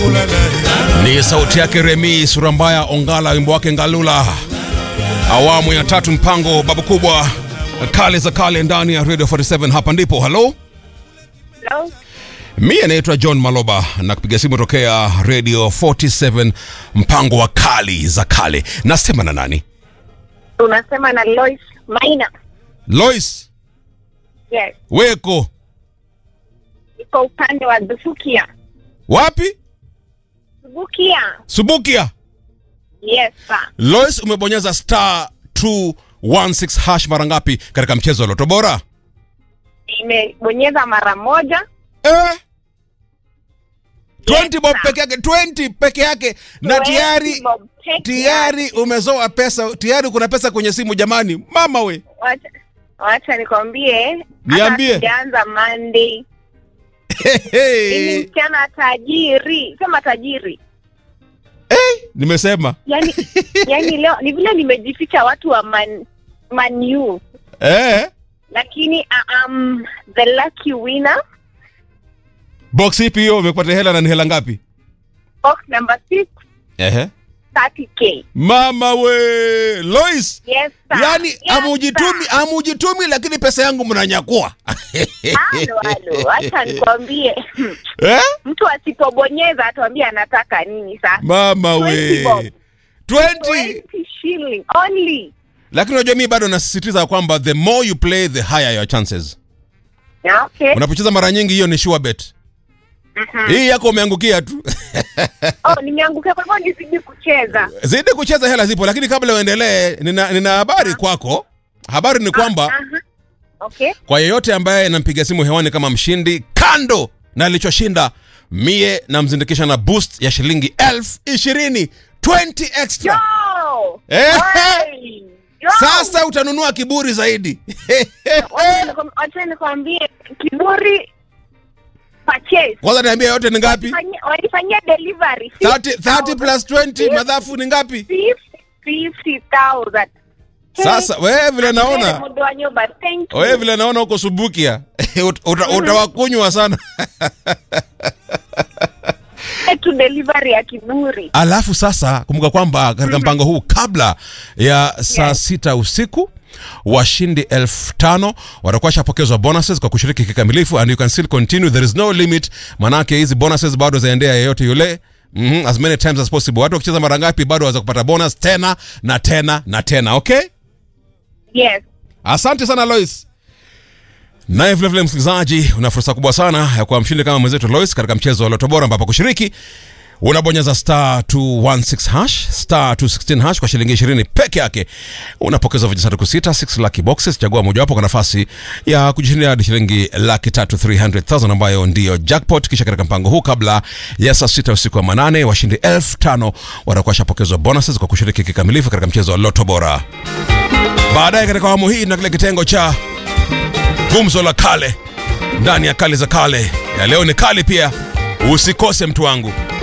Ni sauti yake Remi Surambaya Ongala, wimbo wake Ngalula, awamu ya tatu, mpango babu kubwa, kale za kale ndani ya Radio 47. Hapa ndipo halo Hello? mi anaitwa John Maloba na kupiga simu tokea Radio 47, mpango wa kali za kale. Nasema na nani? Unasema na Lois Maina. Lois Yes. Weko, Iko upande wa Dhufukia. wapi? Dhufukia. Subukia. Yes, sir. Lois, umebonyeza star 216 hash mara ngapi katika mchezo wa Loto Bora? Nimebonyeza mara moja. Eh? 20 bob sir. peke yake 20 peke yake na tayari Bob, take tayari yake. umezoa pesa tayari kuna pesa kwenye simu jamani mama we Wacha, wacha nikwambie. Niambie. hata Sijaanza Monday. Hey, Mimi hey. msichana tajiri. Sema tajiri. nimesema Yaani yaani leo ni vile nimejificha watu wa Man Man U. eh? Lakini I am the lucky winner. box ipi hiyo umepata hela na ni hela ngapi Box number 6 Ehe. 30k. mama we Lois Yes, sir. yani yes, amujitumi sir. amujitumi lakini pesa yangu mnanyakua Halo, halo, acha nikwambie, eh? mtu asipobonyeza atuambie anataka nini sasa. mama 20 we bob. 20 20 shilling only. lakini unajua mimi bado nasisitiza kwamba the more you play the higher your chances Yeah, okay. unapocheza mara nyingi hiyo ni sure bet hii yako umeangukia tu Oh, nimeangukia kwa hivyo nizidi kucheza. zidi kucheza hela zipo lakini kabla uendelee nina, nina habari kwako habari ni kwamba Aha. Okay. kwa yeyote ambaye nampiga simu hewani kama mshindi kando na alichoshinda mie namzindikisha na boost ya shilingi elfu ishirini 20 extra Yo! Eh. Hey! Yo! sasa utanunua kiburi zaidi Wacha nikwam- wacha nikwambie kiburi purchase. kwanza niambia yote ni ngapi Walifanyia- Walifanyia delivery 30, 30 plus 20 madhafu ni ngapi 50,000. sasa wewe vile naona Mudo wa nyumba, thank you. wewe vile naona uko subukia Ut- uta- utawakunywa sana tu delivery ya kiburi. alafu sasa kumbuka kwamba katika mpango huu kabla ya saa Yes. sita usiku washindi elfu tano watakuwa shapokezwa bonuses kwa kushiriki kikamilifu and you can still continue there is no limit manake hizi bonuses bado zaendea yeyote yule mm as many times as possible watu wakicheza mara ngapi bado waweza kupata bonus tena na tena na tena okay Yes. asante sana lois naye vilevile msikilizaji una fursa kubwa sana ya kuwa mshindi kama mwenzetu lois katika mchezo wa loto bora ambapo kushiriki unabonyeza star 216 hash star 216 hash kwa shilingi 20 peke yake unapokeza vijisanduku sita 6 lucky boxes chagua mojawapo kwa nafasi ya kujishindia hadi shilingi laki tatu 300000 ambayo ndiyo jackpot kisha katika mpango huu kabla ya saa sita usiku wa manane washindi elfu tano watakuwa washapokezwa bonuses kwa kushiriki kikamilifu katika mchezo wa loto bora baadaye katika awamu hii na kile kitengo cha gumzo la kale ndani ya kale za kale ya leo ni kali pia usikose mtu wangu